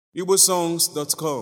igbosongs.com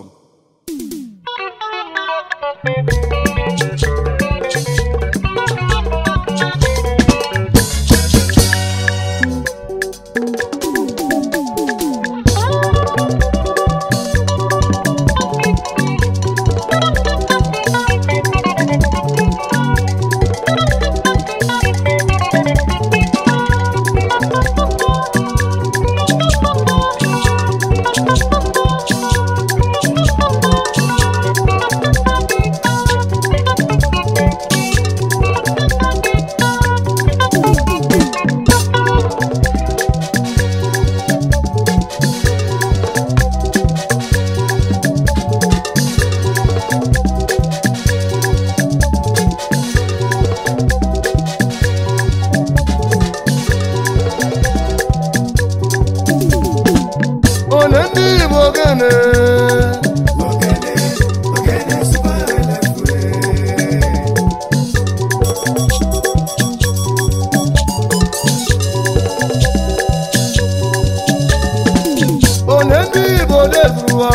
Onye ndị Igbo ogene onye ndị Igbo dezuwa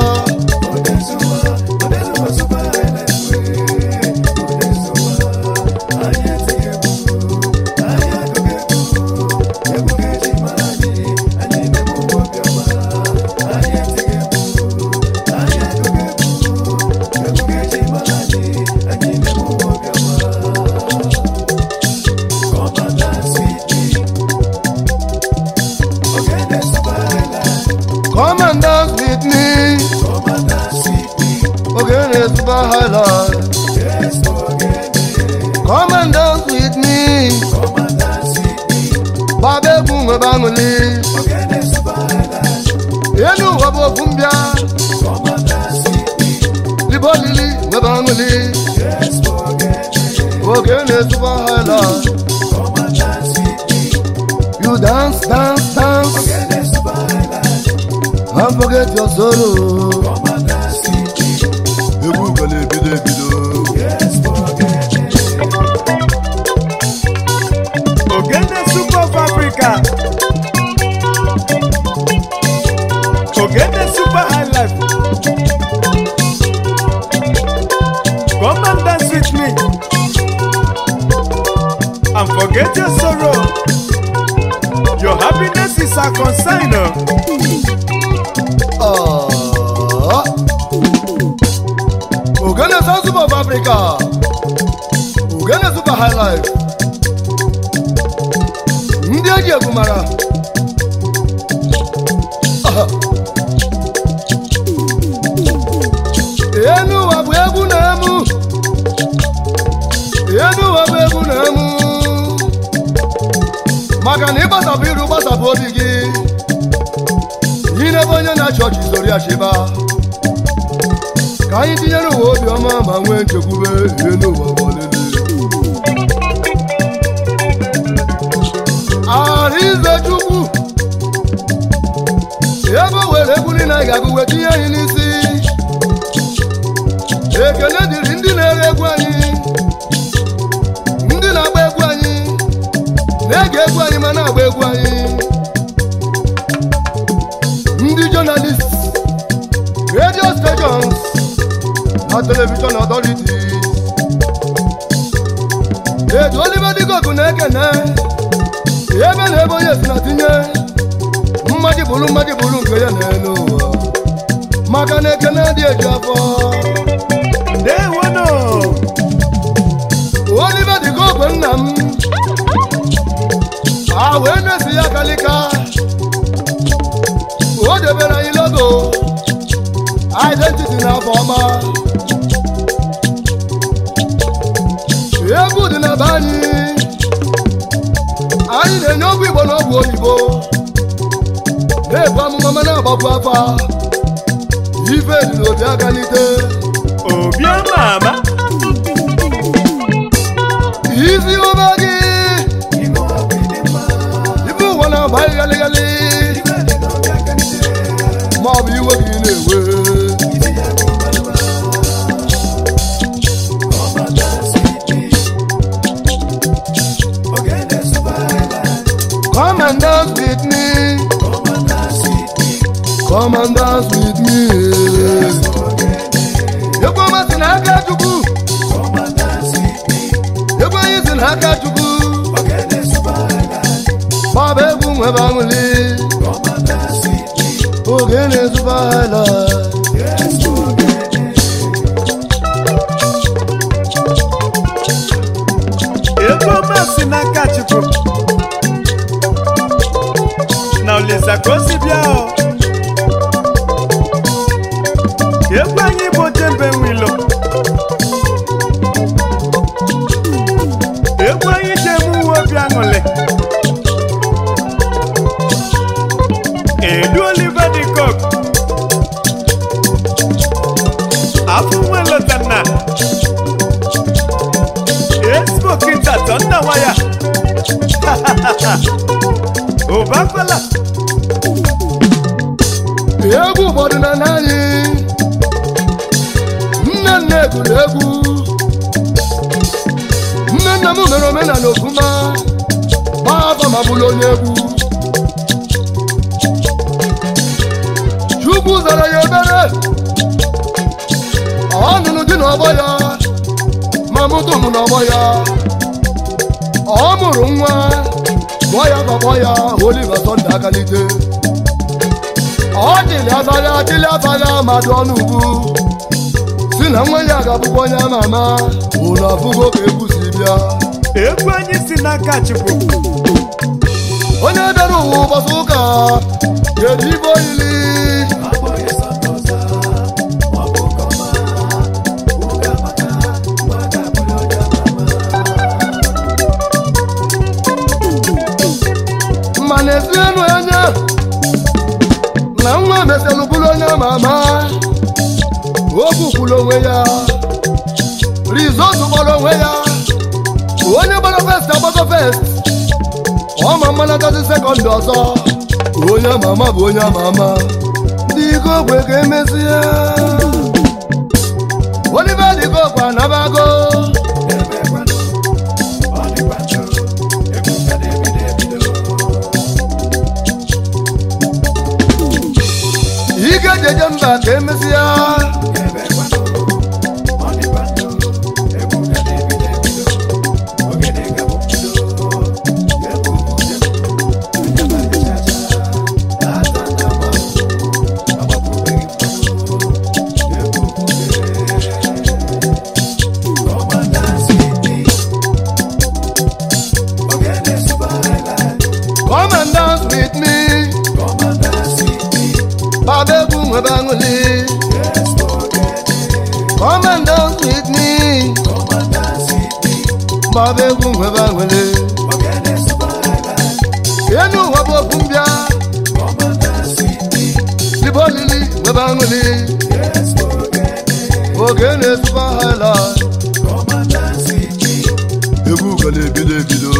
come and dance with me ogene super highlight come and dance with me gbaba egwu nwebe aṅụli elu ụwa bụ okwu mbịa libe olili nwebe aṅụli ogene super highlight you dance dance dance and forget your sorrow egwu gana ebido ebido Ogene Super of Africa. Ogene Super High Life. Come and dance with me. And forget your sorrow. Your happiness is our concern. oh. Ah. ogene South Super of Africa ogene super high life ndị eji egwu mara Ah. enu ụwa bụ egwu na-emu enu ụwa bụ egwu na-emu maka na ịgbasapụ iru gbasapụ obi gị n'ebe onye na-achị ọchị zoro ya chịba ka anyị tinyere ụwa obiọma ma nwee nchekwube ihe n'ụwa gbalele arize chukwu ebe o were egwu niile anyị ga-agụ wee tinye anyị n'isi ekele dịrị ndị na-ere egwu anyị ndị na-agba egwu anyị na-ege egwu anyị ma na-agba egwu anyị ndị journalist radio stations na television authorities etu oliver digogu na-ekene ebe na ebe onye si na tinye mmadụ bụrụ mmadụ bụrụ nke ya n'elu ụwa maka na ekene dị eju afọ Ndewono. oliver digogu nna m a wee na-esi ya kalika o debere anyị logo identity n'afọ ọma egwu dị na be anyị anyị na-enye ọgwụ igbo na ọgwụ oyibo na-ebu amụma ma na-agbapụ afa ife dị n'obi agalite Obiọma ama. isi ụba gị ife ụwa na-agba ghalịghalị ma ọ bụ iwe gị na-ewe Come and dance with me. Come and dance with with me egwu ọma si n'aka chukwu egwu anyị si n'aka chukwu gbaba egwu nwebe aṅụli oge na-ezuba hala ego ọma si n'aka chukwu na olisa ka o si bịa o egwu anyị bụ jembe nwilo egwu anyị ji eme uwe obi aṅụlị edu oliver de cook afọ nwe lotanna Expo Kinta Tonda Waya. Obakwala. egwu ụfọdụ na n'anyị nne nne gụrụ egwu nne nna m mere omenala ofuma gbaa afọ ma bụrụ onye egwu chukwu zara ya ebere ọ nụrụ di n'ọgbọ ya ma mụtụ m n'ọgbọ ya ọ mụrụ nwa gụọ ya gbakpọ ya Oliver Sunday akalite ọ dịlị abaghị adịlị abaghị amadụ ọnụ ugwu si na nwa ya ga-abụkwa onye ama ama ụlọ afụgo ka egwu si bịa Egwu anyị si n'aka Chukwu. onye bịara ụwa ụbọchị ụka ga-eji ibe oyili ma na-esi enu anya na nwa meselụ bụrụ onye ama ama okwu kwuru onwe ya rizọtụ gbara onwe ya onye gbara fest agbago fest ọma mmanatazi sekọndị ọzọ onye ama ama bụ onye ama ama ndị ike ogwe ka emezie Oliver dị kokwe anabago ike jeje mba ka emezie come and dance with me baba egwu nwebe aṅụli come and dance with me baba egwu nwebe aṅụli enu ụwa bụ okwu mbịa libe olili nwebe aṅụli oge na-esuba hala egwu gala ebido ebido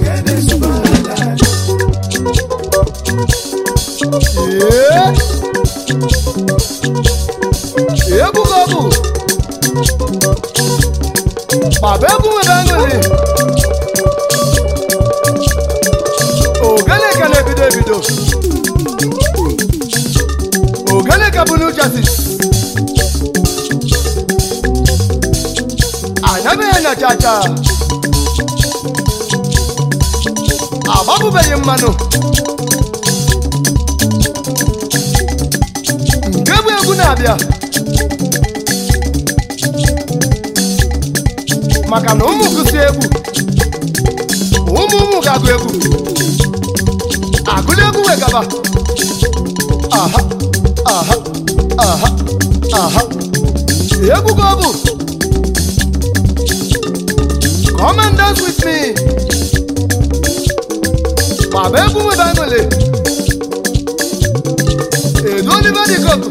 Ee. egwu ka ọ bụ baba egwu nwere aṅụrị ogene ka na-ebido ebido ogene ka bụ n'uchasi anyabeghị na chacha agbapụbeghị mmanụ nke bụ egwu na-abịa maka na ụmụ gụsi egwu ụmụ ụmụ ga-agụ egwu agụla egwu wegaba aha aha aha aha egwu ka ọ bụ come and dance with me baba egwu nwebe aṅụle edu Oliver dị koku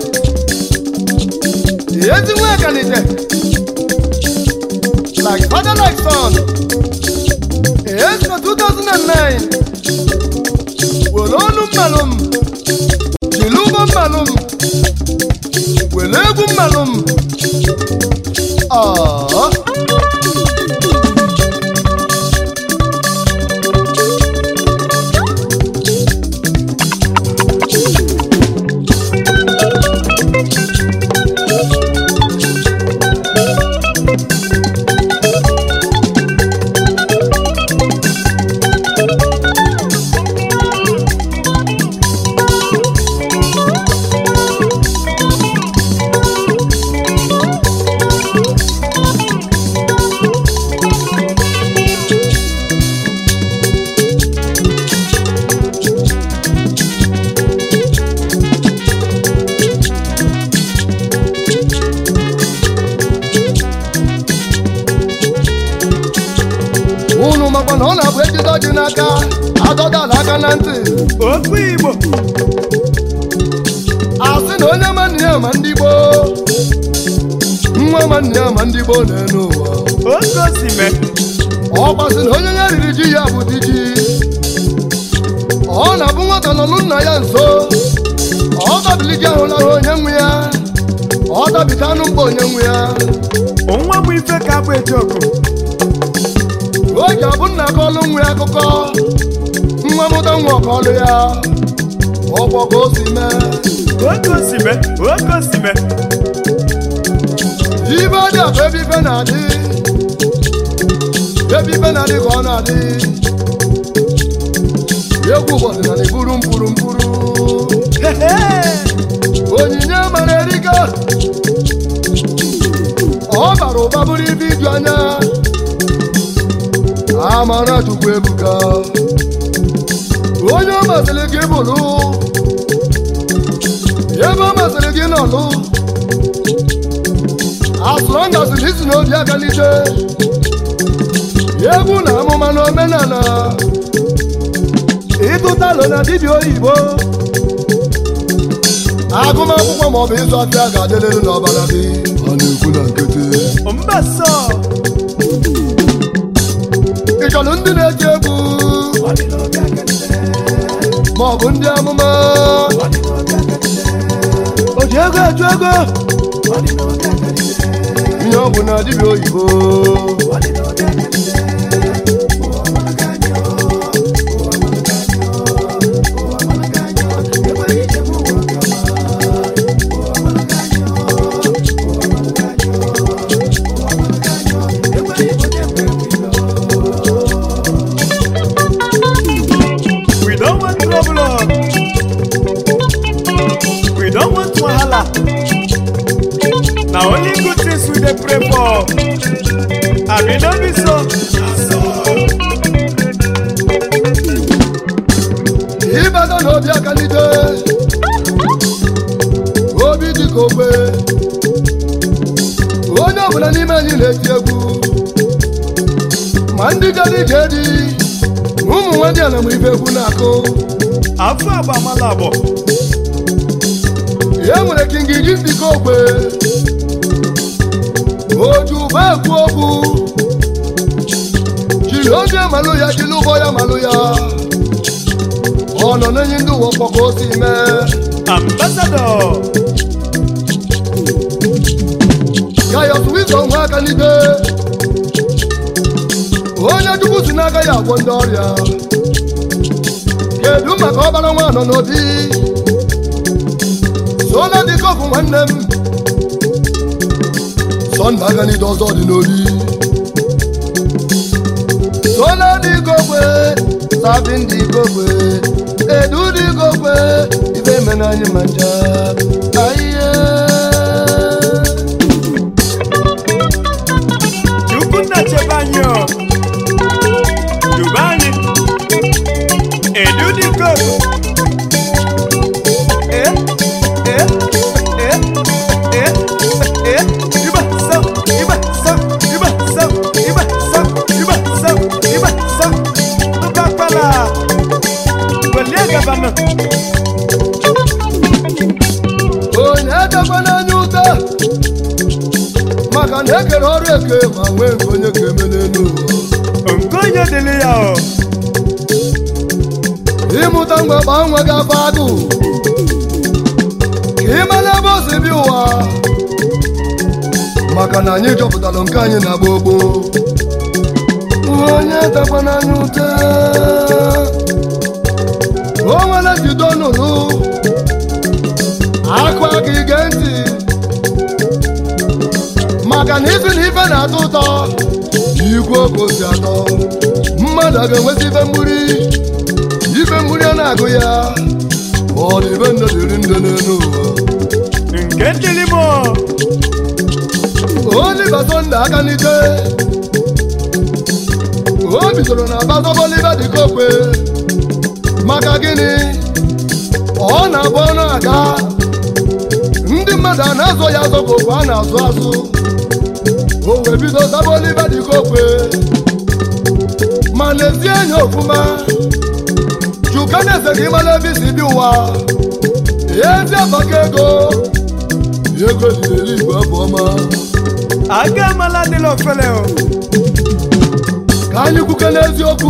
ezi nwa akanite like father like son Esco 2009 were ọnụ mmalụ m jiri ụgbọ mmalụ m were egwu mmalụ m Aww. n'aka adọdala aka na ntị okwu igbo asị na onye ma nne ya ma ndị gboo nwa ma nne ya ma ndị gboo na-enu ụwa oke osime ọ gbasị na onye ya riri ji ya bụ di ji ọ na-abụ nwata nọlụ nna ya nso ọ tabili ji ahụ lahụ onye nwe ya ọ tabita anụ mkpa onye nwe ya nwa bụ ife ka bụ ejiokwu o ji abụ nna kọlụ nwe ya akụkọ nwa mụta nwa ọkọlụ ya ọgbọ ka o si mee oke osime oke osime ibe dị abụ ebe ife na-adị ebe ife na-adị ka ọ na-adị egwu ụbọchị na na-eburu mpuru mpuru onyinye mara erika ọ bara ụba bụrụ ibe iju anya amara chukwu ebuka onye ọ masịrị gị bụrụ ebe ọ masịrị gị nọlụ asụrụ ngasịrị isi n'obi akalite egwu na amụma na omenala ịtụtalụ na dibịa oyibo agụmakwụkwọ maọbụ ịzụ afịa ga-adịrịrị n'ọbara gị a na-ekwu na nkịtị mbasọ ị chọrọ ndị na-eti egwu maọbụ ndị amụma o ji ego eju ego ihe ọ bụ na dibịa oyibo we don't want trouble oh. we don't want wahala na only good things we dey pray for abi no be so. ịbata n'obi akalite obi dịka ogbe onye ọbụla n'ime anyị na-eti egwu ma ndị gara ije dị ma ụmụ nwa ndị a na m ife egwu na-akụ afọ agbamala abọ e nwere kingi ji dịka ogbe oju bụ ekwu okwu jiri obi malụ ya jiri ụgbọ ya malụ ya ọ nọ n'enyi ndị ụwa ọkpọ ka o si mee ambassador gayọs wizo nwe aka n'ibe onye chukwu si n'aka ya agwọ ndị ọrịa kedu maka ọbara nwa nọ n'obi sola dịka ọgụ nwanne m sọnda aka n'ibe ọzọ dị n'obi sola dịka ogbe sabi ndị igogbe edu dịka ogbe ibe mena anyị ma nja ahịhịa chukwunna chebe anyị o dube anyị edu dị koku e e e e e iba sam iba sam iba sam iba sam iba sam iba sam tụkakpala welie gabana onye edekwa n'anya ụta maka na ekere ọrụ eke ma nwee nke onye ga-eme n'elu ụwa nke onye dịrị ya o ịmụta ngwa gbaa nwa gị afọ agụ ka ị mara ebe o si bi ụwa maka na anyị chọpụtara nke anyị na agba ogbo onye edekwa n'anya ụta o nwere jido nụrụ akụ aka ige ntị maka na isi na ife na-atọ ụtọ igwe oge si atọ mmadụ a ga-enweta ife mgburi ife mgburi a na-agụ ya ọ dị ibe nne dịrị nne n'elu ụwa nke dịrị m o Oliver Sunday aka n'ike o bidoro na bazọbọlibe dịka okwe maka gịnị ọ na-abụ ọ na-aga ndị mmadụ a na-azụ ya azọ ka okwe a na-azụ azụ o wee bido zaba olibe dịka okwe ma n'ezi anya ofuma chuka na-eze ka ịmala ebe isi bi ụwa ezi abaka ego ego lireli igwe bụ ọma aga amala adịla ofele o ka anyị kwuke n'eziokwu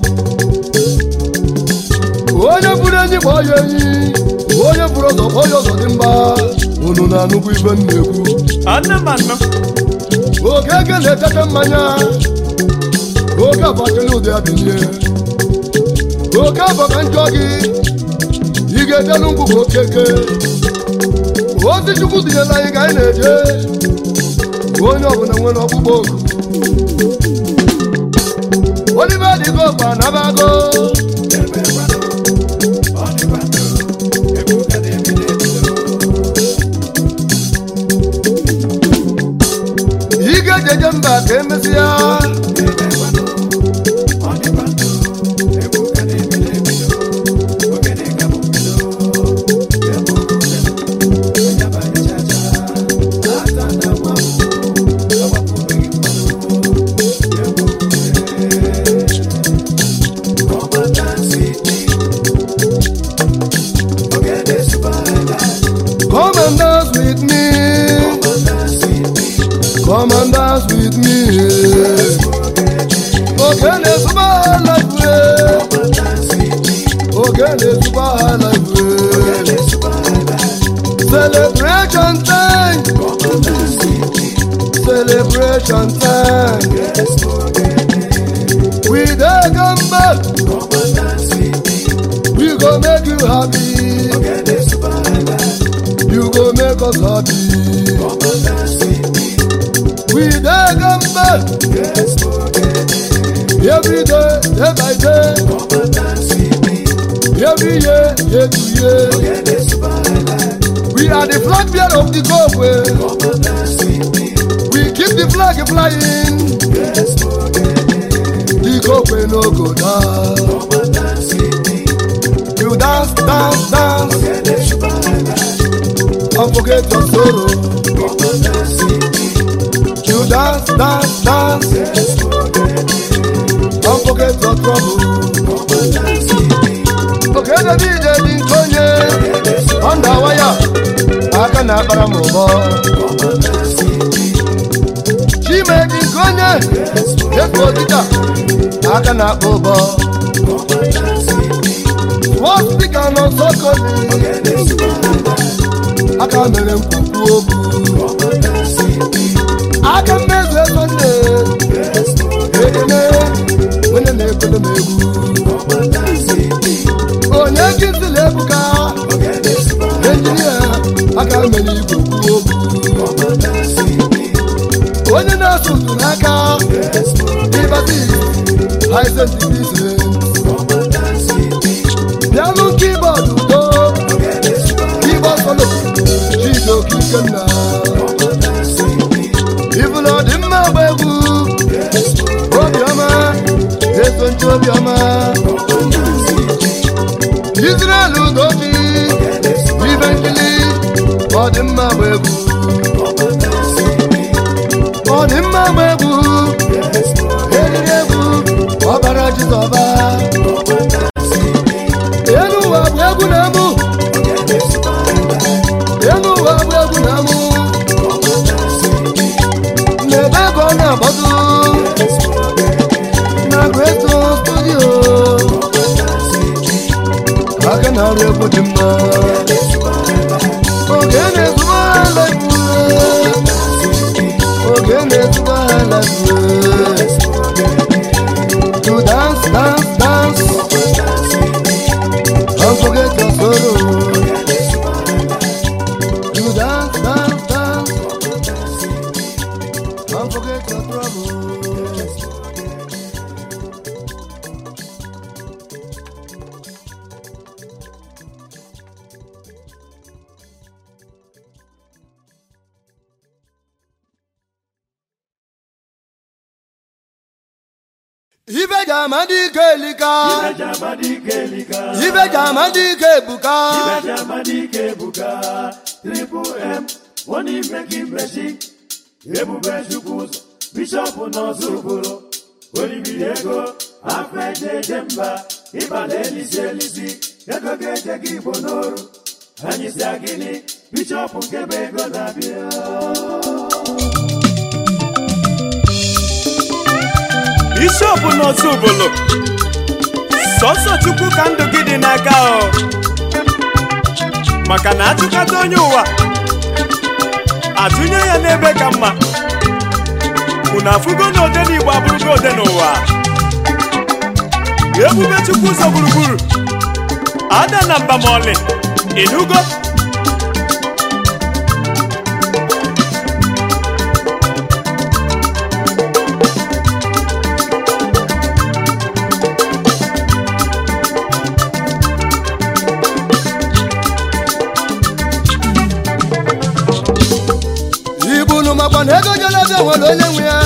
onye bụrụ enyi kpọọ ya enyi onye bụrụ ọzọ kpọọ ya ọzọ dị mba unu na-anụkwu ibe m na-ekwu anụ m anụ oge ege na-etete mmanya oge abakele ụdị adịnie oke abọ ka njọ gị ị ga-edelu ngwụ ka okeke ozi chukwu tinyela anyị ka anyị na-eje onye ọbụla nwere ọkpụkpọ oku olive dịgo gba nabago ị ga-ejeje mba ka emesịa come and dance with me come and dance with me oge na-ezuba life oge na-ezuba life celebration time celebration time we dey come back we go make you happy you go make us happy we dey come back every day day by day every year year to year we are the flag bearer of the goal way we keep the flag flying the goal way no go down you dance dance dance and forget your sorrow you dance dance dance and forget your trouble. okede dije dị nke onye ọnda waya aka na-akpara m ụbọ chime dị nke onye efu odida aka na-akpa ụbọ tụọ spika nọ nsọ koli aka mere nkwukwu okwu aka mmezu ego nne ekene onye na-ekele m egwu onye nkịtịla ebuka enjinia aka mere igwe kwuo okwu onye na-asụ ụtụ n'aka ịbati haizentibise bịanụ kibọọdụ udo kibọọd solo chidoke ikenna ibụla ọ dị mma agba egwu obiọma eso nche obiọma Israel udochi ibe nkili ọ dị mma agba egwu ọ dị mma agba egwu eriri egwu ọbara jizọba elu ụwa bụ egwu na-amụ elu ụwa bụ egwu na-amụ n'ebe ka ọ na-agbado na greto studio aka na-arụ egwu dị mma oge na-ezuba ala oge na-ezuba ala to dance dance dance don't forget your sorrow to dance dance dance don't forget your trouble ibe ji ama dị ike elika ibe ji ama dị ike ebuka ebube chukwu ụzọ bishọp n'ọzọ obodo olibiri ego afọ eje eje mba ịbala elisi elisi ego ga-eje gị igbo n'oru anyị si agịnị bishọp nke bụ ego na-abịa bishọp n'otu ubolo sọsọ chukwu ka ndụ gị dị n'aka o maka na achụkata onye ụwa atụnye ya n'ebe ka mma unu afụgo na ode n'igbo abụrụgo ode n'ụwa ebube chukwu ụzọ gburugburu ada na mba ma ọlị ịnụgo ibunu makwa na ego jelebe nwere onye nwe ya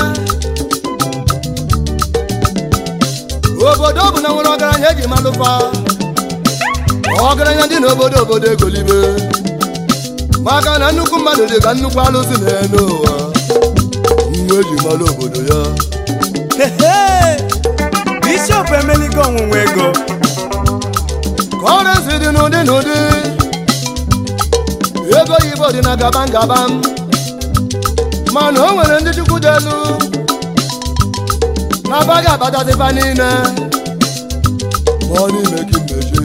obodo bụ na nwere ọgaranya eji malụfa ọgaranya dị n'obodo obodo egolibe maka na nnukwu mmadụ dị ka nnukwu alụsị na-ene ụwa nwa eji malụ obodo ya Hehe! bishọp emeligo ọnwụnwa ego kọrensi dị n'ụdị n'ụdị ego oyibo dị na gaba ngaba mana o nwere ndị chukwu dị elu na-abaghị abatazifa niile ma ọ n'ime gị mmechi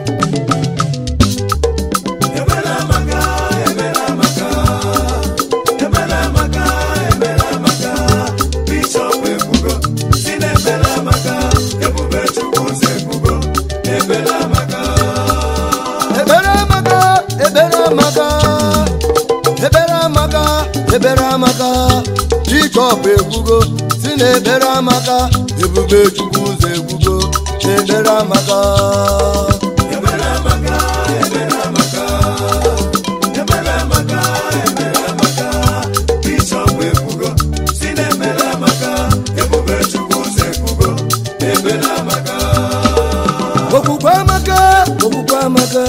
ebere amaka ebere amaka ebere amaka ebere amaka chikọp ekwugo si na ebere amaka ebube chukwu ụzọ ekwugo ebere amaka okwukwe amaka okwukwe amaka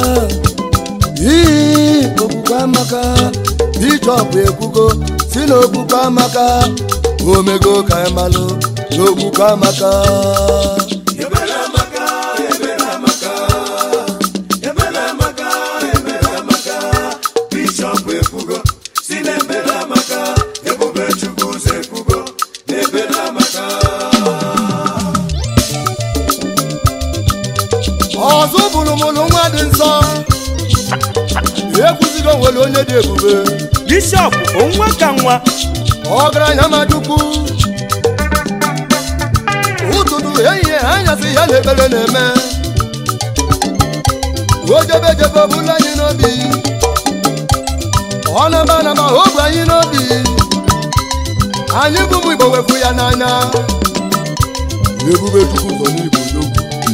ii okwukwe amaka bishọp ekwugo si na okwukwe amaka omego ka anyị malụ na okwukwe amaka ọzọ bụrụ mụlụ nwa dị nsọ ekwuzigo nwere onye dị ebube bishọp onwa ka nwa ọgaranya majukwu ụtụtụ ehihie anyasị ya na ekpere na-eme ojebejebe ọbụla anyị n'obi ọ naba anaba obu anyị n'obi anyị bụ ụmụ igbo wepụ ya n'anya ebube chukwu nọ n'igbo n'ogwu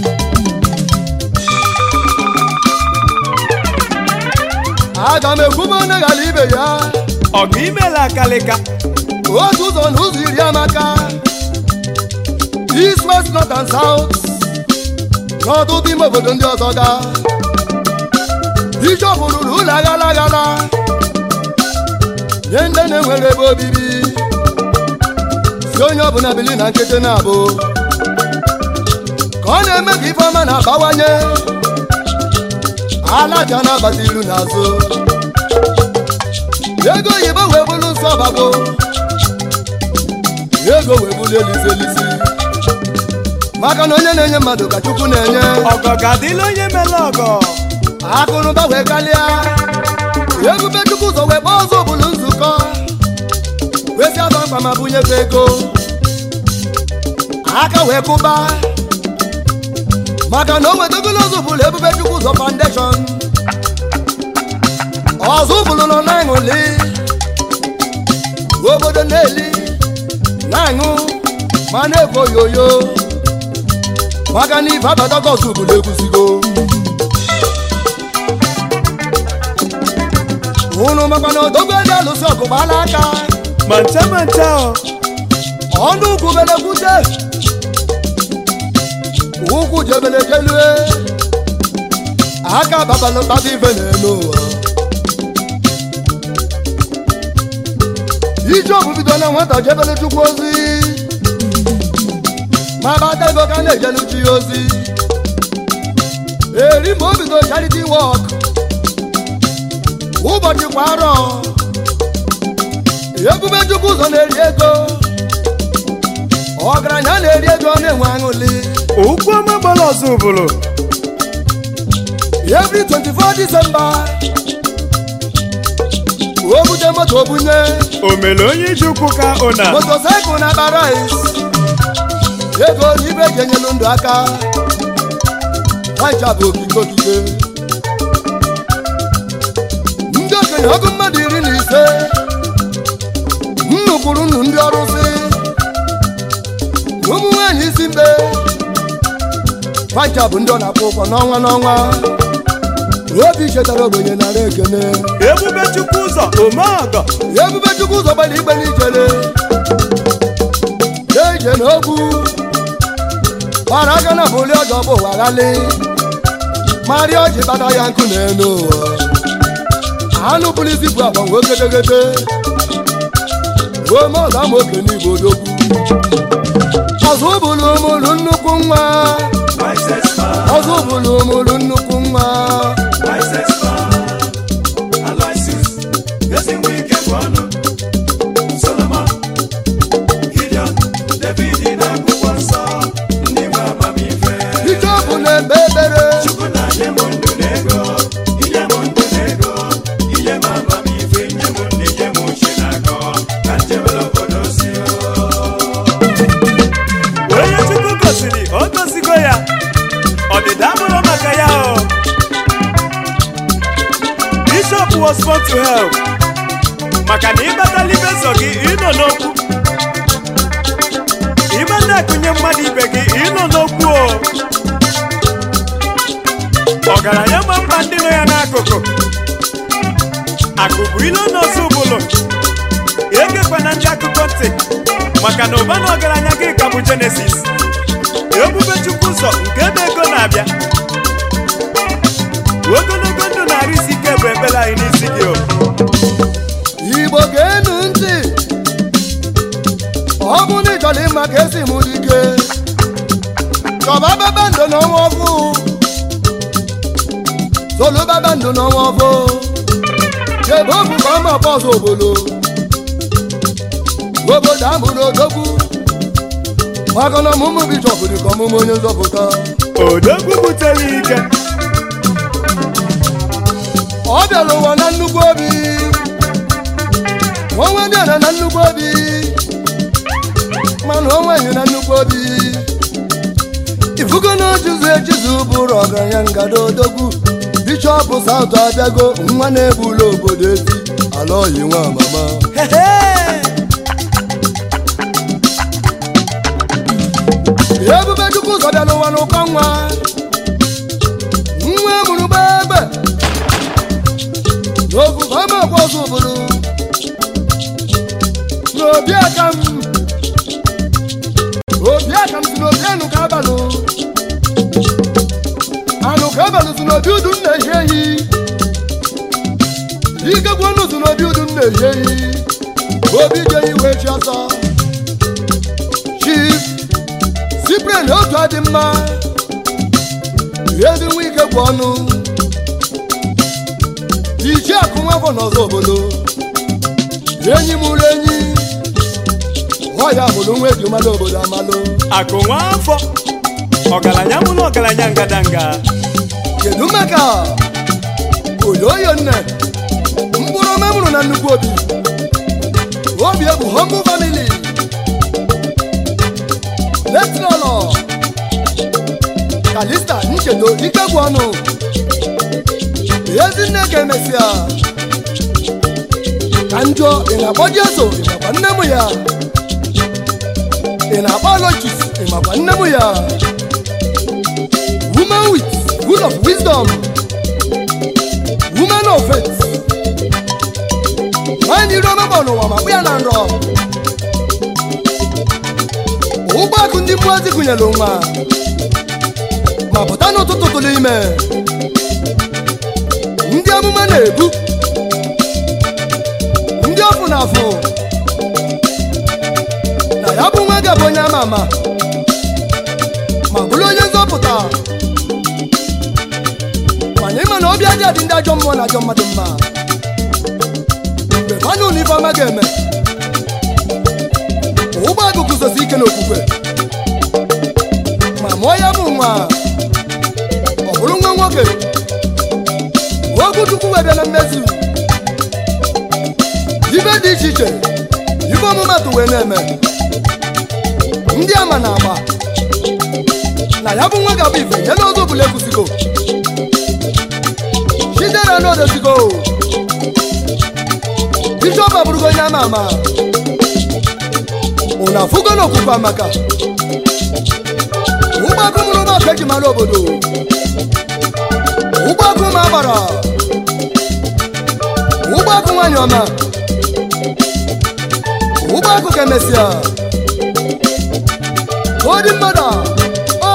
aga m ekwube onye ghara ibe ya ọgụ imela akalịka otu ụzọ na ụzọ iri amaka east west north and south n'ọtụtụ ime obodo ndị ọzọ ga bishọp rụrụ ụlọ aghala aghala nye ndị na-enwere ebe obibi si onye ọbụla bili na nkịtị na-abụ ka ọ na-eme ka ife ọma na-abawanye alaja na-abata ilu n'azụ ego oyibo wee bụrụ nsọ ọbago ego wee bụrụ elisi elisi maka na onye na-enye mmadụ ka chukwu na-enye ọgọ ga-adịla onye mere ọgọ akụnụba wee kalịa ebube chukwu ụzọ wee kpọọ ọzọ bụrụ nzukọ wesi aba mkpa ma bunyefe ego aka wee kụba maka na o wetagolo ọzọ bụrụ ebube chukwu ụzọ foundation ọzọ bụrụ nọ na-aṅụli obodo na-eli na-aṅụ ma na-ekwo yoyo maka na ife abatago ọzọ bụrụ ekwusigo unu makwa na odogwu dị alụsị ọgụ gbala aka ma ncha ma ncha ọ ọnụ ugwu belekwute ụkwụ jebele jelue aka babalụ kpata ife n'elu ụwa ije ọbụ bido na nwata jebele chukwu ozi ma bata ego ka na-ejelu chi ya ozi eri ma o bido charity work ụbọchị kwa arọ ebube chukwu ụzọ na-eri ego ọgaranya na-eri ego na-enwe aṅụli okwu ọma gbara ọzọ ụbụrụ every 24 December o bute moto bunye o mere onye iji ụkwụ ka ụna motosaịkụl na akpa rice ego na ibe ji enyelu ndụ aka nwacha bụ okike okike ndị okenye ọgụ mmadụ iri na ise nnukwuru nnu ndị ọrụsị ụmụ nwaanyị isi mbe nwacha bụ ndị ọ na-akwụ ụgwọ n'ọnwa n'ọnwa obi chetara ogbenye nara ekene ebube chukwu ụzọ omeọgọ ebube chukwu ụzọ gbara igbe n'ijele eje n'okwu gbara aka na bụli ọjọ bụ ụwa ghali marịa ọjị bata ya nkụ n'elu ụwa anụ bụrụ isi bụ agba nwe gedegede ome ọga ma oke n'igbo odogwu ọzọ bụrụ ụmụrụ nnukwu nwa Wisest man, ọzọ bụrụ ụmụrụ nnukwu nwa wisest man. Aloysius, ezi nwa ike bụ ọnụ. Solomon, Gideon, David na akwụkwọ nsọ. Ndị nwe amamife. ike ọ bụ na-ekpe ekpere Chukwu na-nye m ndụ na ego. Inye m ndụ na ego. Inye m amamife. Nye m ndị nye m uche na akọ. Ka njebere obodo si o. onye chukwu gosiri o gosigo ya ọdịda abụrụ maka ya o bishop was born to help maka na ịbatala ibe so gị ịnọ n'okwu ịbata akụnye mmadụ ibe gị ịnọ n'okwu o ọgaranya ma mba ndị nọ ya n'akụkụ akụ bụ ilo n'ọzọ ụbụlụ egekwana ndị akụkọ ntị maka na ụba na ọgaranya gị ka bụ jenesis ebube chukwu ụzọ nke ebe ego na-abịa ogologo ndụ na-arụ isi ike bụ ekpere anyị n'isi gị o igbo ga-enu ntị ọ bụ na ịchọrọ ịma ka esi mụ dike chọba babandụ n'ọnwa ọfụ solu babandụ n'ọnwa ọfụ chebe ofu ka ọma ọkpọzọ obodo obodo amụrụ odogwu maka na ọmụmụ bishọp dị ka ọmụmụ onye nzọpụta odogwu butere ike ọ bịara ụwa na nnukwu obi onwe dị ana na nnukwu obi mana onwe enyi na nnukwu obi ifugo na ojizu ejizu bụrụ ọgaranya ngada odogwu bishọp saụt abịago nwa na-egbula obodo ezi ala oyi nwa mama ebube chukwu ụzọ bịara ụwa n'ụkọ nwa nwa mụrụ gbegbe n'ofufe ọma ọkwa ọzọ obodo n'obi aka m obi aka m si n'obi anụ ka abalụ anụ ka abalụ si n'obi udu m na-ehi ehi ike gwu ọnụ si n'obi udu m na-ehi ehi obi je iwe chi ọsọ chief sipren otu adị mma ezi nwa ike gwu ọnụ ichi akụ nwafọ n'ọzọ obodo enyi m ụlọ enyi ọya bụrụ nwa eji mmalụ obodo amalụ akụ nwa afọ ọgaranya mụ na ọgaranya ngadanga kedu maka oyoyo nne mkpụrụ ọma mụrụ na nnukwu obi obi egwu humble family letinọlọ kalista nchedo ikegwu ọnụ ezinne ga-emesịa ka njọ ị na-akpọ jeso ị makwa nne m ya ị na-akpọ alochis ị makwa nne m ya woman with full of wisdom woman of faith nwanyị iri ọma bụ n'ụwa ma kpụ ya na nrọ ụgbọakụ ndị mmụọ ozi gụnyere nwa ma pụta n'ụtụtụ tụrụ ime ndị amụma na-ebu ndị ọfụ na afụ na ya bụ nwa gabụ onye ama ama bụrụ onye nzọpụta mana ịma na obi adị adị ndị ajọ mmụọ na ajọ mmadụ mma mgbe fanụ na ife ọma ga-eme ụgbọ agụ guzosi ike n'okwukwe ma mụọ ya bụ nwa ọ bụrụ nwa nwoke okwu chukwu wee bịa na mmezu ibe dị iche iche ife ọmụmatụ wee na-eme ndị ama na agba na ya bụ nwa ga-abụ ife nye n'oge ọbụla ekwusigo chidera n'odozigo bishọp abụrụgo onye ama ama ụna afụgo n'okwukwe amaka ụgbọakụ mụrụ ụgbọakụ eji mara obodo ụgbọakụ ma agbara ụgbọakụ nwanyị ọma ụgbọakụ ka emesịa odi mmadụ o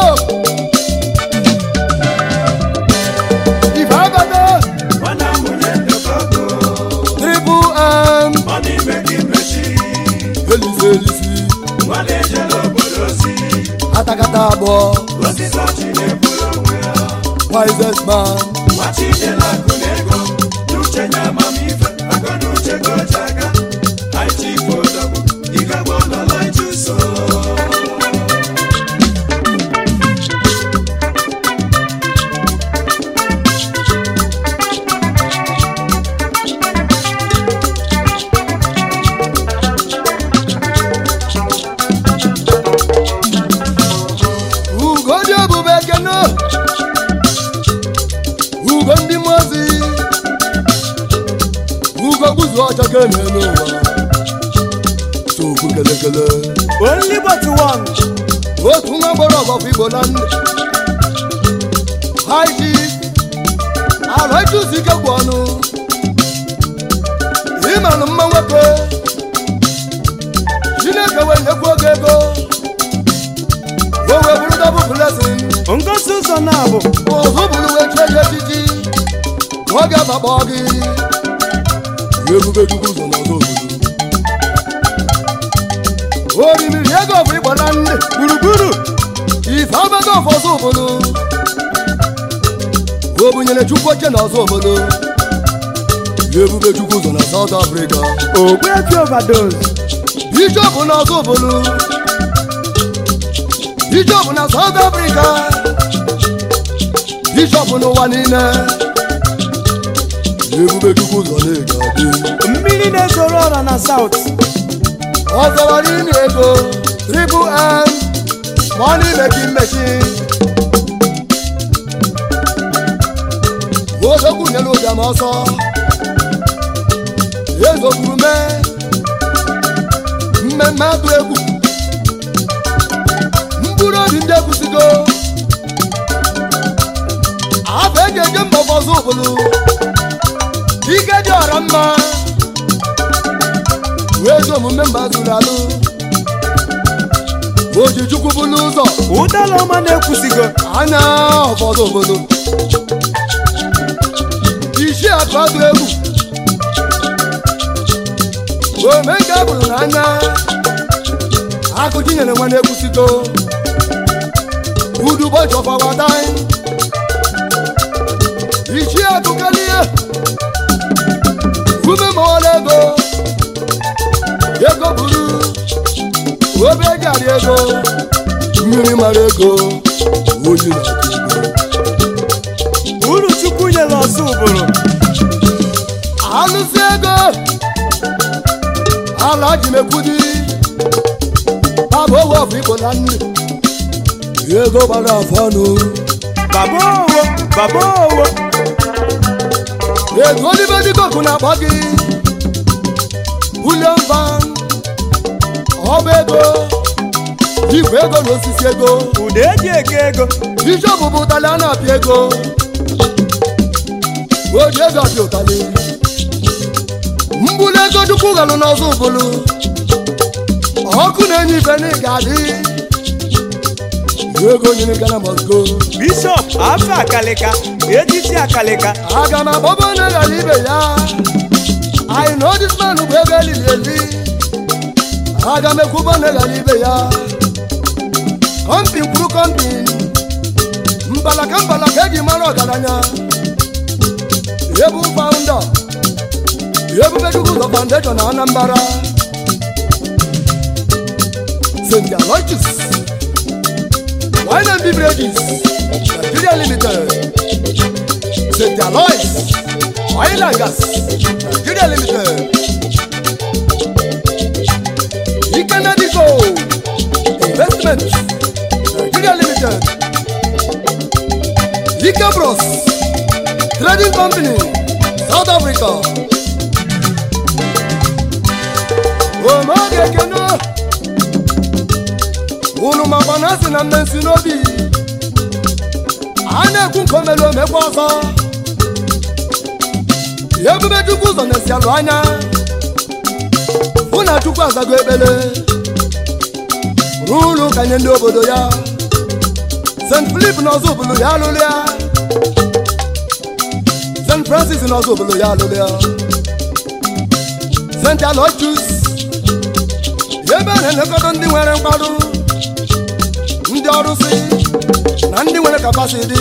ife abata Nwana mụnye ndekọgo, triple m ọ n'ime gị mechi. elisi elisi Nwa na-ejere obodo ozi, atakata abụọ osisi ọchị na-eburu onwe ya. wisest man Nwa Chidela akụ na ego, n'uche nye amamife, akọ na uche ka o ji aga. Anyị chi ifo odogwu, ịgagbo n'ụlọ ịchụso. ugo dị ebube ekene ugo ndị mmụọ ozi ugo gbuzu ọcha ka eme n'ụwa tokwu kelekele only but one otu nwa gbọrọ ọgbọfọ igbo na nne haiji ala ịchụsi ike gwụ ọnụ ịmanụ mma nwoke chineke wee nyekwu oge ego o wee bụrụ dọbụ blesin ngosi ụzọ na-abụ ụzụ bụrụ wee chie ya echichi ka ọ ga-abakpọ gị ebube chukwu ụzọ n'ọzọ obodo orimiri ego bụ ịgba na nne gburugburu ife abago ọfọzọ obodo o bunyere chukwu oche n'ọzọ obodo ebube chukwu ụzọ na South Africa ogbuefi overdose bishọp n'ọzọ obodo bishọp na South Africa bishọp n'ụwa niile ebube chukwu ụzọ na-ega adị mmiri na-ezoro ọra na south ọ zọwara ime ego triple m ma ọ n'ime gị mmechi odogwu nyere ụbịam ọsọ ezogburu mee mmemme atụ egwu mkpụrụ obi ndị ekwusigo afọ eji eje mba ọzọ obodo ike dị ọra mma wee ezi omume mba zuru alụ oji chukwu bụlụ ụzọ ụdala ọma na-ekwusigo anya ụfọdụ obodo isi atụ atụ egwu ome nke bụrụ n'anya akụchi nyere nwa na-ekwusigo udu ụbọchị ọfawada isi atụkalie ume ma ọla ego ego buru obe gari ego mmiri mara ego oyi na-atụ ego uru chukwu nyere ọzọ ụbụrụ alụsị ego ala ji mekwudi baba owe ọbụ igbo na nne ego gbara afọ ọnụ baba owo baba owo ego olibe dịkoku na-akpọ gị William van ọba ego igwe ego na osisi ego ụda eji eke ego bishọp bụ ụtalị a na-apịa ego oji ego apịa ụtalị mgbulu ego chukwu ghalụ n'ọzọ ụbụlụ ọkụ na-enye ife na ịga adị ego nyere gana mosco bishọp afọ akalịka etiti akalịka aga m agbaba onye ghara ibe ya anyị na odisman bụ ego elili eli aga m ekwuba onye ghara ibe ya kọmpin kwuru kọmpin mbalaka mbalaka eji mara ọgaranya ebu faụnda ebube chukwu ụzọ foundation na anambra st aloysius wine and beverages nigeria limited st aloys oil and gas nigeria limited ikenedico investment nigeria limited ike bros trading company south africa omeoge ekene unu makwa na asị na mmensi n'obi a na-ekwu nke omere omekwa ọzọ ebube chukwu ụzọ na-esi alụ anya hụ na chukwu azago ekpele ruo ụlọ ụka nye ndị obodo ya st filip n'ọzọ obodo ya alụlụ ya st francis n'ọzọ obodo ya alụlụ ya st alochus ebe a na-elekọta ndị nwere mkparụ ndị ọrụsị na ndị nwere kapasiti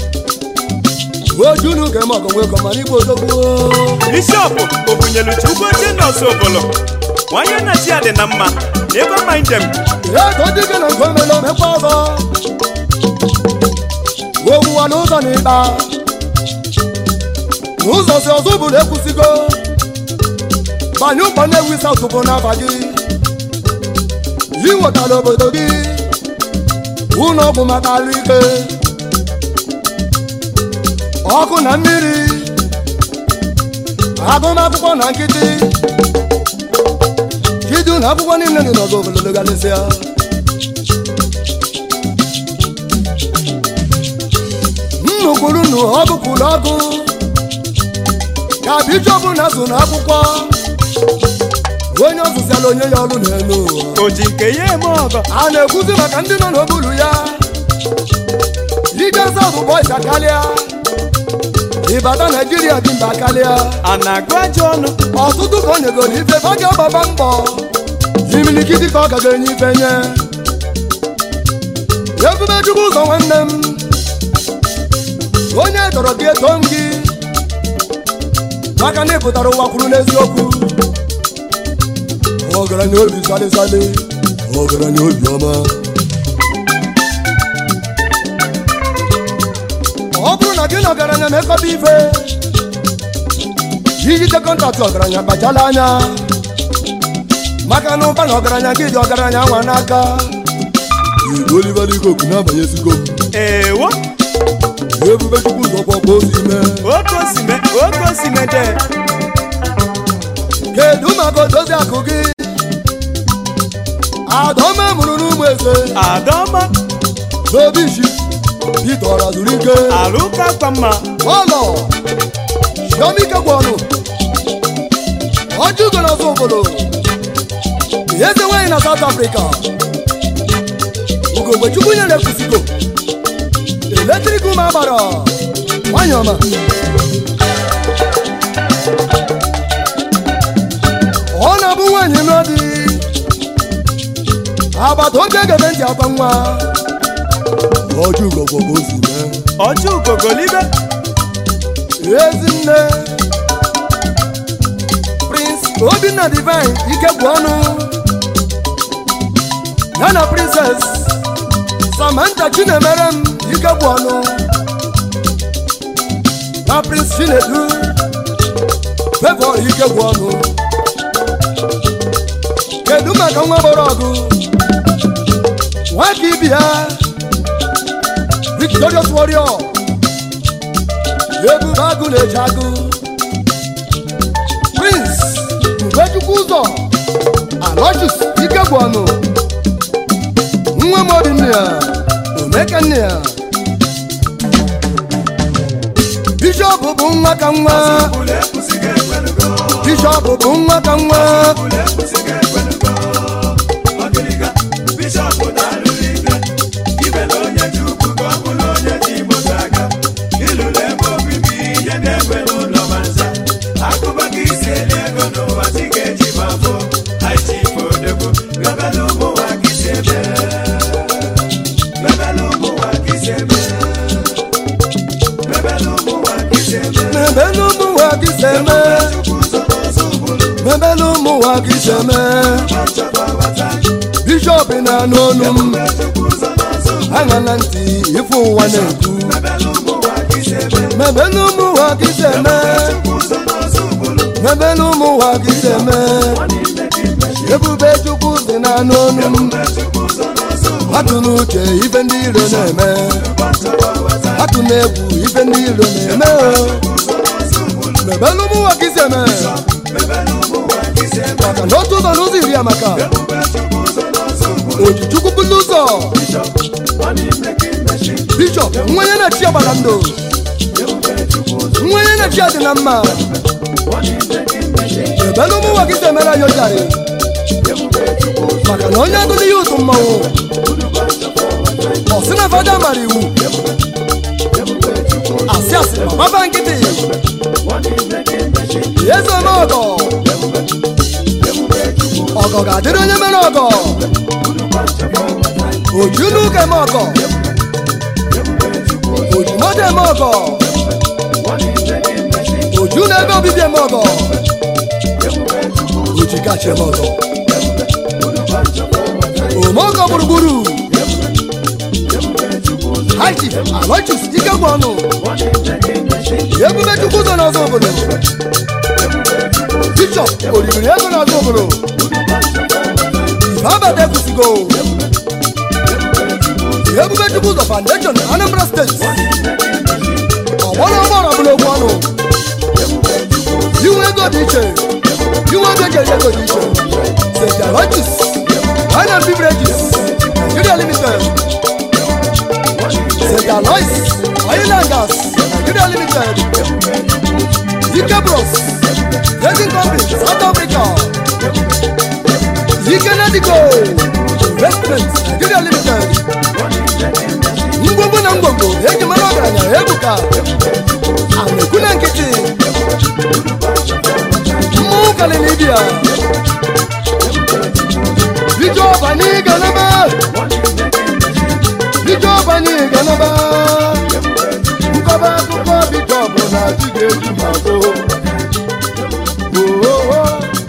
ojunu ga-eme ọgọnwego mana igbo odogbuo bishọp obunyelu chukwu oche nọọsụ obolo nwanye nna chi ya dị na mma never mind them ego dike na nke omere omekwa ọzọ owuwa n'ụzọ na ịkpa n'ụzọ si ọzọ bụrụ ekwusigo banye ụgbọ na-ewu saụtụ bụ n'afa gị iwetara obodo gị ụlọ ọgwụ maka arụ ike ọkụ na mmiri agụmakwụkwọ na nkịtị chidu na akwụkwọ niile dị n'ọzọ obodo galịsịa nnukwuru nnu ọgụkwuru ọgụ ka bishọp na azụ na akwụkwọ onye ọzụziala onye ya ọrụ n'elu ụwa o ji nke ya eme ọgọ a na-ekwuzi maka ndị nọ n'okpuru ya ije saụt bọis akarịa ịbata naijiria dị mba karịa a na-agụ ajọ ọnụ ọtụtụ ka o nyegoro ife ọ ga-agbaba mbọ imilikiti ka ọ gaga enye ife nye ebube chukwu ụzọ nwanne m onye tọrọ gị eto m gị maka na ị pụtara ụwa kwuru n'eziokwu ọgaranya obi salịsalị ọgaranya obi ọma ọ bụrụ na gị na ọgaranya mekọta ife ijide kọntaktị ọgaranya kpachala anya maka na ụba na ọgaranya gị dị ọgaranya nwa n'aka igwe oliverikoku na-abanyesigo m ewo ebube chukwu ụzọ kwọkwa ozi mee oke osime oke osime de kedu maka odozi akụ gị adọma mụrụ n'ụmụ eze adọma n'obi isi pete ọra zuru ike alụka kwa mma ọlọ chiomike gwụ ọnụ ọjụ ugo n'ọzọ obodo eze nwaanyị na south africa ugogbe chukwu nyere kwusigo eletrik ụmụ agbara nwanyị ọma ọ na-abụ nwaanyị n'ọdị agbata obi egebe ntị akwa nwa ọjụ ugo gwọgwo ozi mee ọjọ ugogolibe ezinne prince obinna divine ike gwụ ọnụ ya na princess samantha chinemere m ike gwụ ọnụ na prince chinedu fevọ ike gwụ ọnụ kedu maka nwa gbọrọ ọgụ nwaka ibi ya victorious warrior ebube agụ na-eji agụ prince ubechukwu ụzọ alochus ike bụ ọnụ nwa m obi nne ya omeke nne ya bishọp bụ nwa ka nwa Ule ekwusighị ekwelugo, bishọp bụ nwa ka nwa ule ekwusighị ekwelugo. Ọgịrịga, bishọp darụrụ ike, ibele onye ji ukwu ka ọ bụrụ onye ji moto aga. Ịlụrụ ebe obibi ihe na-egbe n'ụlọ ma nza. Akụba ka isi eli ego n'ụwa si ga-eji ma fụ. Haiti fodogbo, gabela ụmụ nwa ka isi ebe. Gabela ụmụ nwa ka isi ebe. isi eme mebelu ụmụ ụwa ka isi eme bishọp na n'onu m aṅala ntị ife ụwa na-ekwu mebelu ụmụ ụwa ka isi eme mebelu ụmụ ụwa ka isi eme ebube chukwu dị na n'onu m atụ n'uche ife ndị iro na-eme atụ n'egwu ife ndị iro na-eme o mebelu ụmụ ụwa ka isi eme maka na otu ụzọ n'ụzọ iri amaka oji chukwu bulu ụzọ bishọp nwenye na-echi agbara ndụ nwenye na-echi adị na mma ebelu ụmụ ụwa ka isi emere anyị ojari maka na onye agụ n'ihe ụtụ mmanwụ ọ sị na fada mara iwu asị asị ma gbaba nkịtị eze ome ọgọ ọgọ ga-adịrị onye mere ọgọ oju n'ụka eme ọgọ oju moto eme ọgọ oju na ebe obibi eme ọgọ oji kacha eme ọgọ omeọgọ gburugburu haiti alochis ike gwụ ọnụ ebube chukwu ụzọ n'ọzọ obodo bishọp oribiri ego n'ọzọ obodo babata ekwusigo ebube chukwu ụzọ foundation anambra steeti ọgbọrọ ọgbọrọ bụla okwu ọnụ inwe ego dị iche inwe ego eji eri ego dị iche st alochis wine and beverages nigeria limited st alois oil and gas nigeria limited ike bros trading company south africa ike nadigo investment nigeria limited ngwongwo na ngwongwo eji mara ọgaranya ebuka amekwu na nkịtị mmụọ kalinibia bishọp anyị galaba bishọp anyị galaba nkọba akụkọ bishọp na adị ga-eju ma gboo Oo.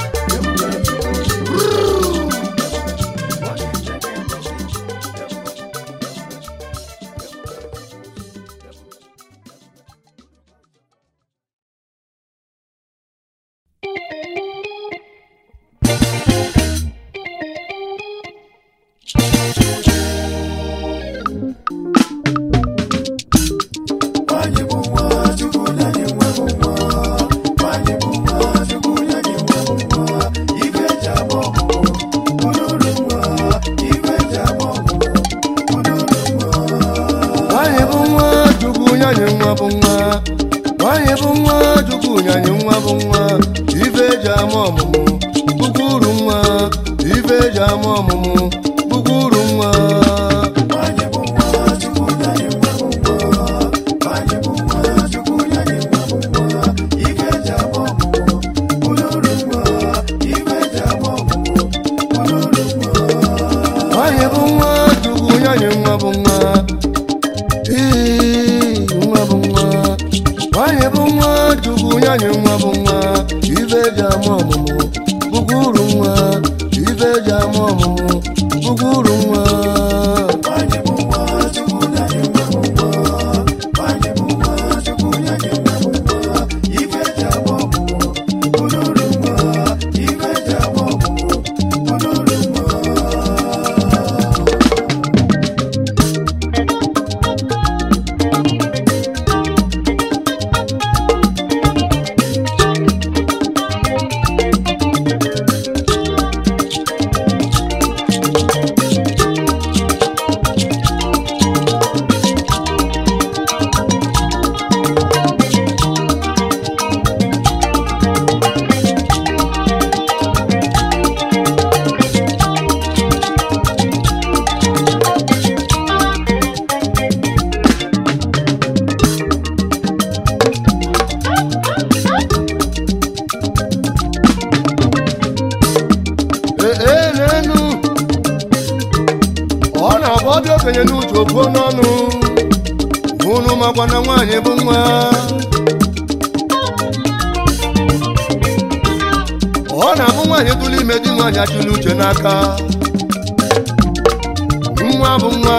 nwanyị bụ nwa chukwu nyanye nwa bụ nwa nwanyị bụ nwa chukwu nyanye nwa bụ nwa ife eji ama ọmụmụ bụkwa uru nwa ife eji ama ọmụmụ bụkwa uru nwa nwanyị bụ nwa chukwu nyanye nwa bụ nwa Ee, nwa bụ nwa nwanyị bụ nwa chukwu nyanye nwa bụ nwa ife eji ama ọmụmụ bụkwa uru nwa ife eji ama ọmụmụ bụkwa uru nwa ee ee n'enu ọ na-abụ ọdị okenye n'uche okwuo n'ọnụ unu makwa na nwaanyị bụ nwa nwaanyị tụrụ ime di nwaanyị achụla uche n'aka nwa bụ nwa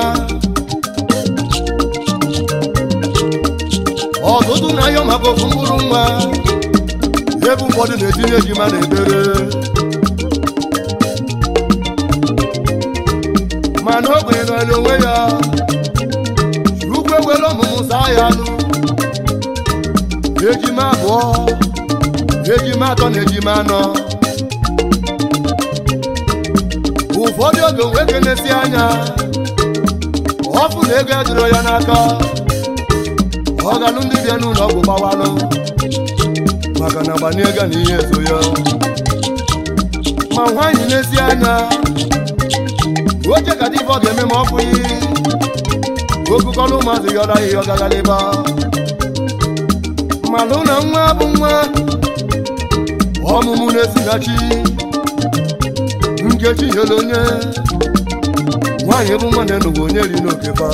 ọtụtụ na-ayọ maka ofu mkpụrụ nwa ebe ụfọdụ na-etinye ejima na ebere mana ogbenye nọrọ onwe ya ugwu ewere ọmụmụ saa ya anụ ejima abụọ ejima atọ na ejima anọ ụfọdụ oge nwoke na-esi anya ọfụ na ego edoro ya n'aka ọ galụ ndị bịa n'ụlọ ọgwụ gbawalụ maka na gbanye ego na ihe ezo ya ma nwaanyị na-esi anya oche ka dịbọ ga-eme ma ọ bụghị okukọlụ ụmụazị yọrọ ihe ọgaghaliba malụ na nwa bụ nwa ọmụmụ na-esighachi nkechi nyere onye nwaanyị bụ nwa na-enugwu onye ri n'okefa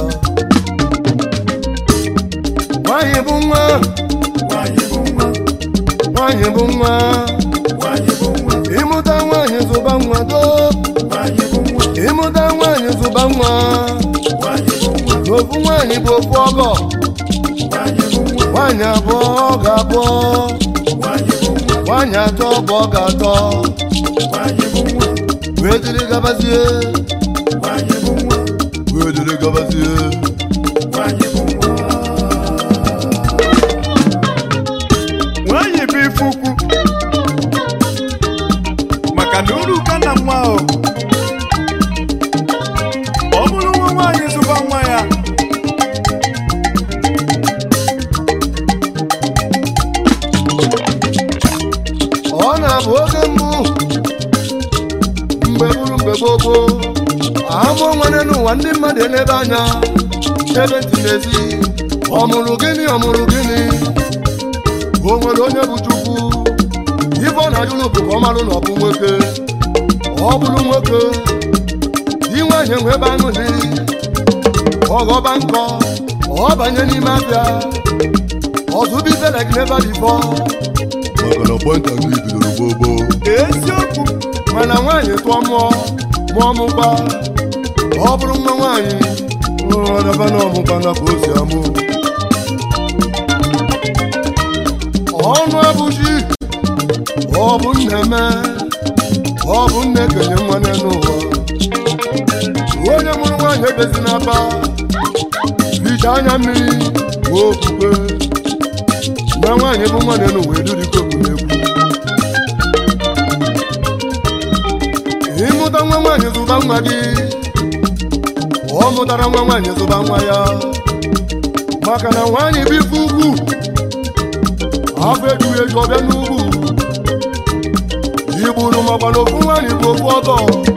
nwaanyị bụ nwa Nwanyị bụ nwa, nwaanyị bụ nwa nwanyị bụ nwa, ịmụta nwaanyị zụba nwa doo nwanyị bụ nwa, ịmụta nwaanyị zụba nwa nwanyị bụ nwa, n'ofu nwaanyị bụ ofu ọgọ nwanyị bụ nwa, nwaanyị abụọ ọ ga-abụọ nwanyị bụ nwa, nwaanyị atọ bụ ọ ga-atọ nwanyị bụ nwa, wee dịrị gabazie nwanyị bụ nwa, wee dịrị gabazie nwanyị bụ nwa. nwaanyị bụ ife ukwu maka na uru ka na nwa o ọ bụrụ nwa nwaanyị zụba nwa ya ọ na-abụ oge mbụ mgbe bụrụ mgbe gboo gboo amụ nwere n'ụwa ndị mmadụ elebe anya ebe ntị n'ezi ọ mụrụ gịnị ọ mụrụ gịnị o nwere onye bụ chukwu ife ọ na-ajụlụ bụ ka ọ marụ na ọ bụ nwoke ọ bụrụ nwoke inwe anya nwe ebe aṅụli ọghọba nkọ ọ banye n'ime abịa ọzụbibelek n'ebe dị bọ maka na pọnta gị bidoro gboo gboo eziokwu mana nwaanyị tụọ mụọ mụọ mụkpa ọ bụrụ nwa nwaanyị ọdaba na ọmụkpa na ka o si amụ ọnụ abụchi ọ bụ nneme ọ bụ nne kenye nwa n'ụwa onye mụrụ nwaanyị ebezi n'aba hicha anya mmiri bụ okwukwe na nwaanyị bụ nwa n'ụwa edurikoku n'egwu ịmụta nwa nwaanyị zụba nwa gị ọ mụtara nwa nwaanyị zụba nwa ya maka na nwaanyị bụ ife ugwu afọ ejughị eju ọbịa n'ugwu igburu makwa na ofu nwaanyị bụ ofu ọgọ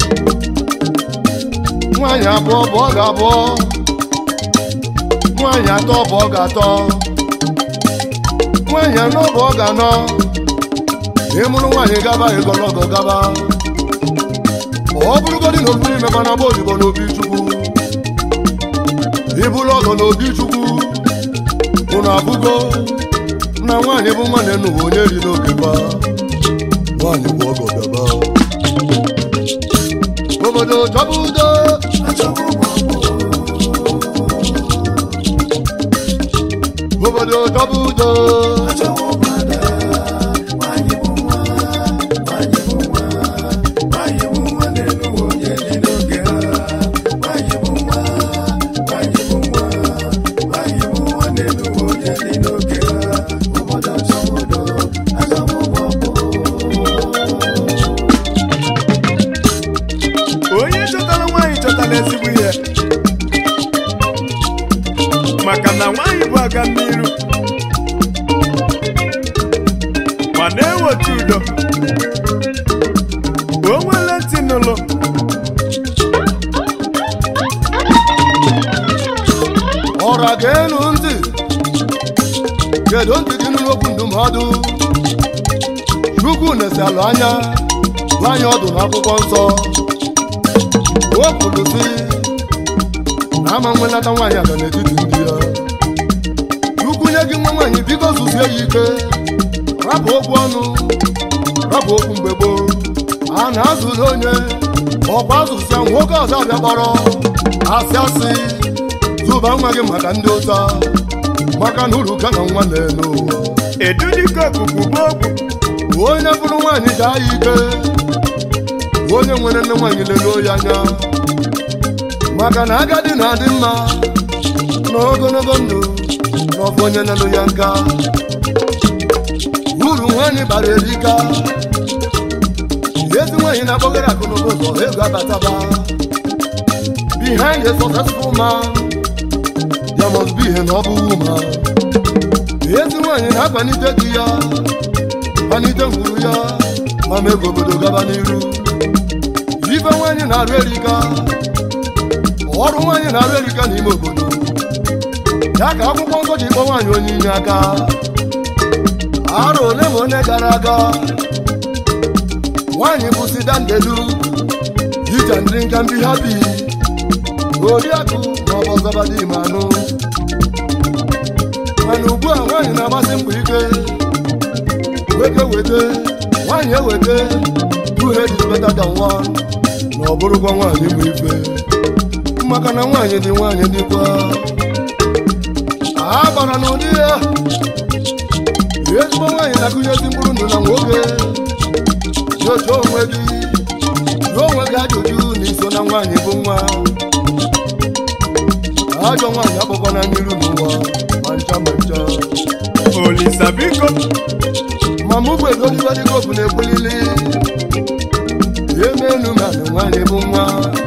nwaanyị abụọ bụ ọ ga-abụọ nwaanyị atọ bụ ọ ga-atọ nwaanyị anọ bụ ọ ga-anọ ịmụrụ nwaanyị gaba ịgọlọgọ gaba ọ bụrụgodị na okpuru imeba na agba odibo n'obi chukwu ịbụrụ ọgọ n'obi chukwu unu abụgo na nwaanyị bụ nwanne n'ụwa onye ri n'oge ba nwaanyị bụ ọgọ bịaba obodo chọba udo obodo chọba udo Nwanyị bụ nwa, nwanyị bụ nwa, nwanyị bụ nwa n'elu onye dị n'oge ha. Nwanyị bụ nwa, nwanyị bụ nwa, nwanyị bụ nwa n'elu onye dị n'oge ha. Obodo achọwa udo, achọwa ụgbọ onye chọtara nwaanyị chọtara ezigbo ihe maka na nwaanyị bụ aga n'iru ma na-eweta udo o nwere ntị n'ụlọ ọra ga-enu ntị kedu ntị gị nụrụ okwu ndụmọdụ chukwu na-esalụ anya gwa anyị ọdụ n'akwụkwọ nsọ o kwuru sị na ama nwenata nwaanyị aga n'etiti ndị ya chukwu nye gị nwa nwaanyị biko zuzie ya ike rapụ okwu ọnụ rapụ okwu mgbe gboo a na-azụli onye ọkwa azụsịa nwoke ọzọ abịa kpọrọ asị asị zụba nwa gị maka ndị ụta maka na uru ka na nwa na-elu edu dịka okuku bụ okwu onye bụrụ nwaanyị daa ya ike onye nwere nne nwaanyị leluo ya anya maka na agadi na-adị mma na ogologo ndụ na ọ bụ onye nelu ya nka uru nwaanyị bara erika ezi nwaanyị na-akpọgara akụ n'ụba ụzọ ego abataba behind a successful man there must be an ọbụ woman ezi nwaanyị na-akwalite di ya kwalite ngwuru ya ma mee ka obodo gaba n'iru ife nwaanyị na-arụ erika ọrụ nwaanyị na-arụ erika n'ime obodo ya ka akwụkwọ nsọ ji kpọ nwaanyị onye inye aka arọ ole ma ole gara aga nwaanyị bụ sidandelu ija ndị nka ndị ha bi oriakụ ma ọ bụ ọzọbadị ma anụ mana ugbu a nwaanyị na-agbasi mbọ ike weke wete nwaanyị ewete two head is better than one na ọ bụrụkwa nwaanyị bụ ife maka na nwaanyị dị nwaanyị dịkwa a gbara n'ụdị ya ezigbo nwaanyị na-akụnyezi mkpụrụ ndụ na nwoke nyocha onwe gị jụọ onwe gị ajụjụ na iso na nwaanyị bụ nwa ajọ nwaanyị akpọkwana n'iru n'ụwa ma ncha ma ncha olisa biko ma mụ bụ egoligodịgo bụ na-ekwulili emenu ma na nwaanyị bụ nwa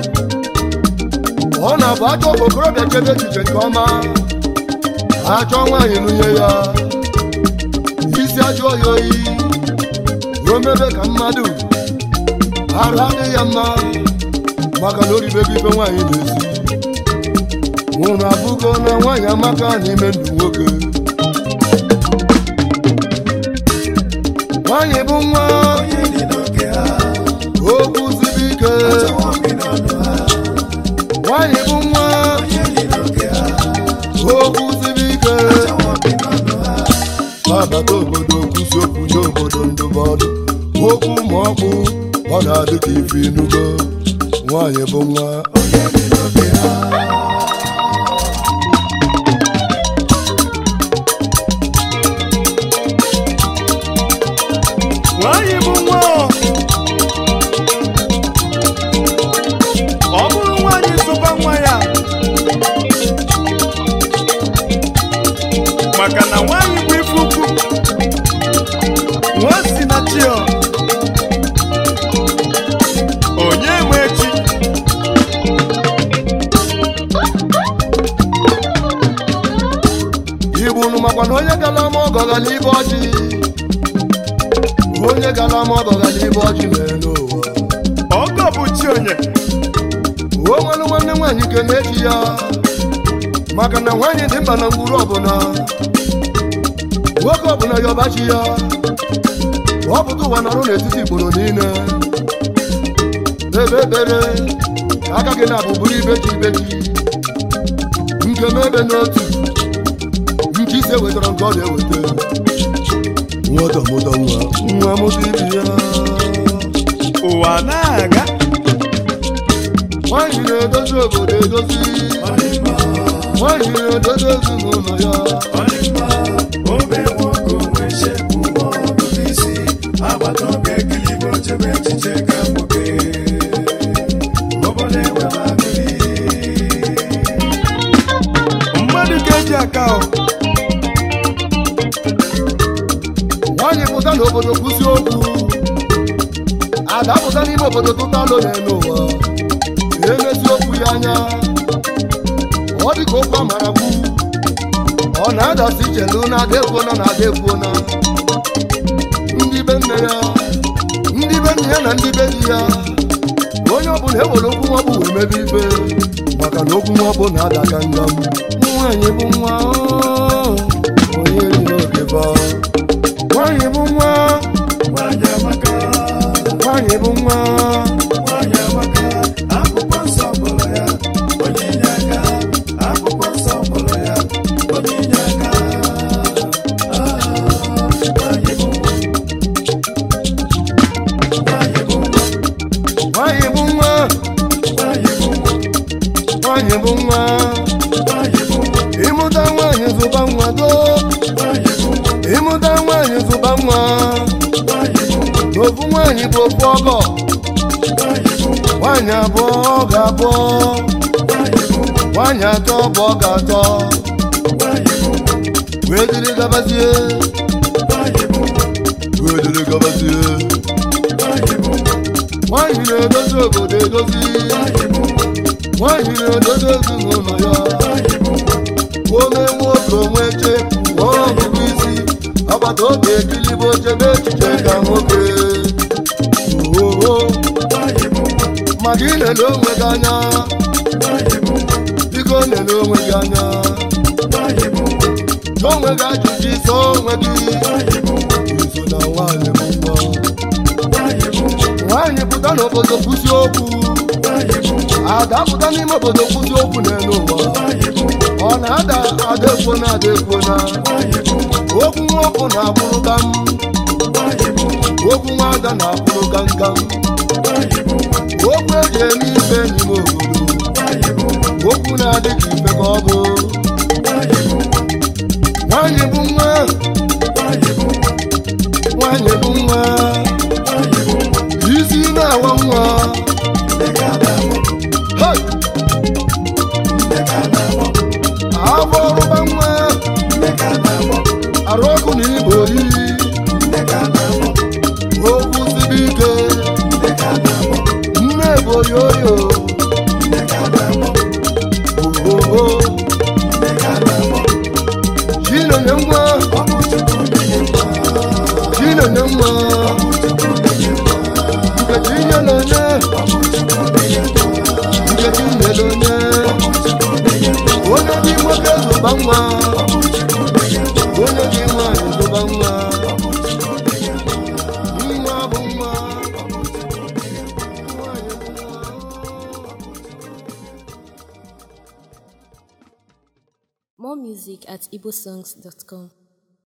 ọ na-abụ achọ ka okorobịa chebe echiche nke ọma achọ nwaanyị nụnye ya isi ajụọ ya oyi ruo mebe ka mmadụ arụ adịghị ya mma maka na oribego ife nwaanyị na-esi nwụrụ abụgo na nwaanyị amaka n'ime ndụ nwoke nwaanyị bụ nwa onye dị n'oke ha okwu siri ike achọwo gị n'ọnụ ha nwaanyị bụ nwa onye dị n'oke ha okwu siri ike achọwo gị n'ọnụ ha nabata obodo kwụsị okwu nye obodo ndụmọdụ okwu ma ọkpụ ọ na-adị ka ife inugo nwaanyị bụ nwa onye dị n'oke ha nwaanyị bụ nwa ọ. ọ bụrụ nwaanyị zụba nwa ya maka na nwaanyị bụ ife ukwu nwa si na chi ọ. onye nwe chi igbu unu makwa na onye gara ama ọgọ gara ibe ọjị onye gara ama ọgọ gara ibe ọjị n'elu ụwa ọgọ bụ chi onye o nwere nwanne nwaanyị ke na-eji ya maka na nwaanyị dị mkpa na ngwuru ọbụla nwoke ọbụla ya ọbachi ya ọ pụta ụwa nọrọ n'etiti igboro niile ebe ekpere ka aka gị na-abụ bụrụ ibeji ibeji nke m ebe n'otu nke ise wetara nke ọ na-eweta nwata mụta nwa nwa mụta ibi ya ụwa na-aga nwaanyị na-edozi obodo edozi ọ dị mma nwaanyị na-edozi ezinụlọ ya ọ dị mma obe nwoke onwe shepụ ma ọ bụ isi agbata obi ekilibe ochebe echiche ka nwoke obodo enwebe agụrị mmadụ ga-eji aka ọ nwaanyị pụta n'obodo kwụsị okwu ada pụta n'ime obodo tụta alo n'elu ụwa emezi okwu ya anya ọ dị ka okwu amara kwu ọ na-adasi ichelu na-ada ekwuona na ada ekwuona ndị be nne ya ndị be nne ya na ndị be di ya onye ọbụla ewere okwu nwa bụ wee mebe ife maka na okwu nwa bụ na-ada ka ngam nwaanyị bụ nwa oo, onye dị n'oge ba nwaanyị bụ nwa nwanyị amaka nwaanyị bụ nwa nwanyị amaka akwụkwọ nsọ kpọrọ ya onye inye aka akwụkwọ nsọ kpọrọ ya onye inye aka Ah, nwanyị bụ nwa nwanyị bụ nwa bụ ofu ọgọ nwaanyị abụọ ọ ga-abụọ nwaanyị atọ bụ ọ ga-atọ wee dịrị gabazie wee dịrị gabazie nwaanyị na-edozi obodo edozi nwaanyị na-edozi ezinụlọ ya ome nwoke onwe chefu ọgụgụ isi agbata obi ekilibe oche n'echiche ka nwoke ooo maka ilele onwe gị anya biko lele onwe gị anya jụọ onwe gị ajụjụ iso onwe gị iso na nwaanyị bụ mbọ nwaanyị pụta n'obodo kwụsị okwu ada pụta n'ime obodo kwụsị okwu n'elu ụwa ọ na-ada ada ekwo na ada ekwo na okwu nwoke na-akwụrụ ka m okwu nwada na-akwụrụ ka nka m okwu eji eme ife n'ime obodo okwu na-adị ka ife ka ọ bụ nwaanyị bụ nwa nwaanyị bụ nwa isi na-awa nwa Hey! afọ ọrụba nwa arụ ọkụ na ibe oyi okwu siri ike nne bụ oyoyo ohoho chinenye nwa chinenye nwa nkechi nyere onye nkechi nyere onye onye dị nwoke zụba nwa onye dị nwanyị zụba nwa nwa bụ nwa nwanyị bụ nwa More music at igbosongs.com.